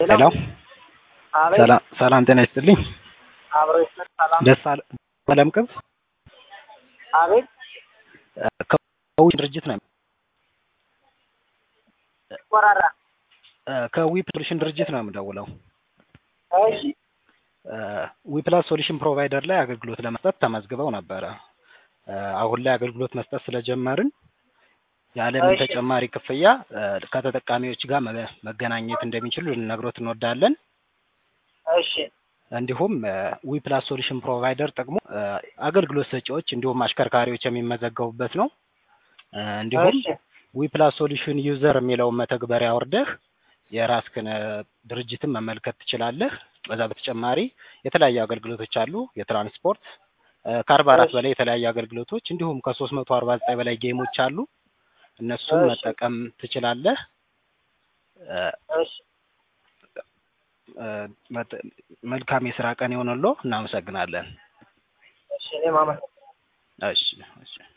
ሄሎ አቤት ሰላም ሰላም ጤና ይስጥልኝ። አብሮ ይስጥ ሰላም ደስ አለ አለም ቅብ አቤት ከዊ ድርጅት ነው ቆራራ ከዊ ሶሉሽን ድርጅት ነው የምደውለው። እሺ ዊፕላስ ሶሉሽን ፕሮቫይደር ላይ አገልግሎት ለመስጠት ተመዝግበው ነበረ። አሁን ላይ አገልግሎት መስጠት ስለጀመርን ያለምን እሺ። ተጨማሪ ክፍያ ከተጠቃሚዎች ጋር መ- መገናኘት እንደሚችሉ ልንነግሮት እንወዳለን። እሺ እንዲሁም ዊፕላስ ሶሉሽን ፕሮቫይደር ጥቅሙ እ፣ አገልግሎት ሰጪዎች እንዲሁም አሽከርካሪዎች የሚመዘገቡበት ነው። እ፣ እንዲሁም እሺ ዊፕላስ ሶሉሽን ዩዘር የሚለውን መተግበሪያ አውርደህ የራስህን እ፣ ድርጅትን መመልከት ትችላለህ። በዛ በተጨማሪ የተለያዩ አገልግሎቶች አሉ። የትራንስፖርት እ፣ ከአርባ አራት እሺ። በላይ የተለያዩ አገልግሎቶች እንዲሁም ከሶስት መቶ አርባ ዘጠኝ በላይ ጌሞች አሉ። እነሱን እሺ። መጠቀም ትችላለህ። እ፣ እሺ እ፣ መጥ- መልካም የስራ ቀን ይሆንልዎ። እናመሰግናለን። እሺ እኔም አመሰግናለሁ። እሺ እሺ